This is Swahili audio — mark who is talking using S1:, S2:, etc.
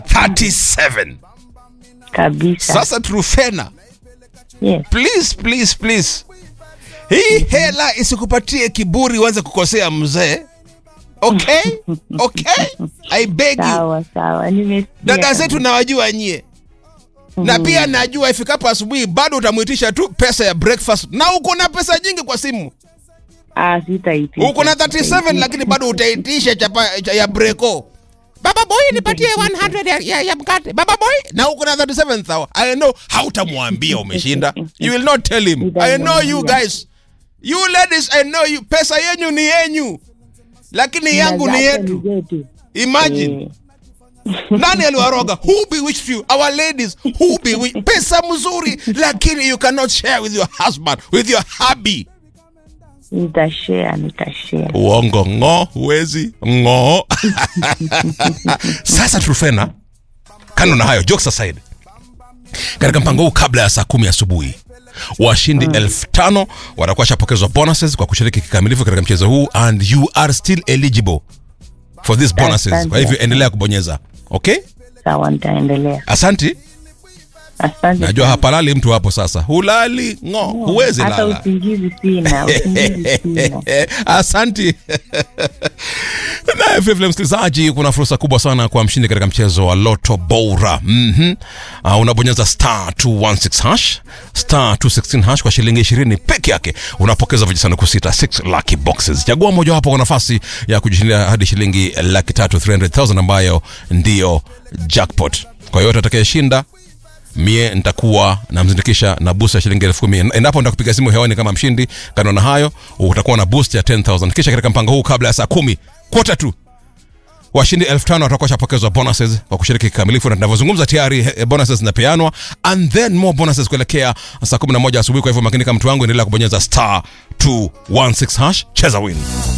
S1: 37
S2: kabisa.
S1: sasa trufena
S2: Yes.
S1: please please please hii hela isikupatie kiburi uanze kukosea mzee okay okay i beg you
S2: Sawa sawa, nimesikia.
S1: dada zetu nawajua nyie na pia najua ifikapo asubuhi bado utamwitisha tu pesa ya breakfast na uko na pesa nyingi kwa simu
S2: Ah, sitaitisha.
S1: uko na 37
S2: sitaitisha.
S1: lakini bado utaitisha chapa cha- ya breko baba boy nipatie 100 ya, ya, ya mkate baba boy na uko na 37 sawa i know hautamwambia umeshinda you will not tell him i know you guys you ladies i know you pesa yenyu ni yenyu lakini yangu ni
S2: Zake
S1: yetu
S2: zetu.
S1: imagine
S2: Eh,
S1: nani aliwaroga who bewitched you our ladies who bewitched pesa mzuri lakini you cannot share with your husband with your hubby
S2: Nitashare, nitashare.
S1: uongo ng'o huwezi ng'o sasa trufena kando na hayo jokes aside katika mpango huu kabla ya saa kumi asubuhi washindi elfu tano watakuwa shapokezwa bonuses kwa kushiriki kikamilifu katika mchezo huu and you are still eligible for these bonuses
S2: Asante.
S1: kwa hivyo endelea kubonyeza okay
S2: Sawa, nitaendelea.
S1: asanti
S2: Asante.
S1: najua hapalali mtu hapo sasa hulali ng'o huwezi
S2: Hata
S1: lala
S2: usingizi sina, usingizi sina.
S1: asanti naye vilevile msikilizaji kuna fursa kubwa sana kwa mshindi katika mchezo wa loto bora mm-hmm. uh, unabonyeza star 216 hash star 216 hash kwa shilingi 20 peke yake unapokeza vijisanduku sita 6 lucky boxes chagua mojawapo kwa nafasi ya kujishindia hadi shilingi laki tatu 300000 ambayo ndiyo jackpot kwa yote atakayeshinda mie nitakuwa namzindikisha na boost ya shilingi elfu kumi endapo nitakupiga simu hewani kama mshindi kando na hayo utakuwa na boost ya 10000 kisha katika mpango huu kabla ya saa kumi kota tu washindi elfu tano watakuwa shapokezwa bonuses kwa kushiriki kikamilifu na tunavyozungumza tayari eh, bonuses zinapeanwa and then more bonuses kuelekea saa 11 asubuhi kwa hivyo makini kama mtu wangu endelea kubonyeza star 216 hash cheza win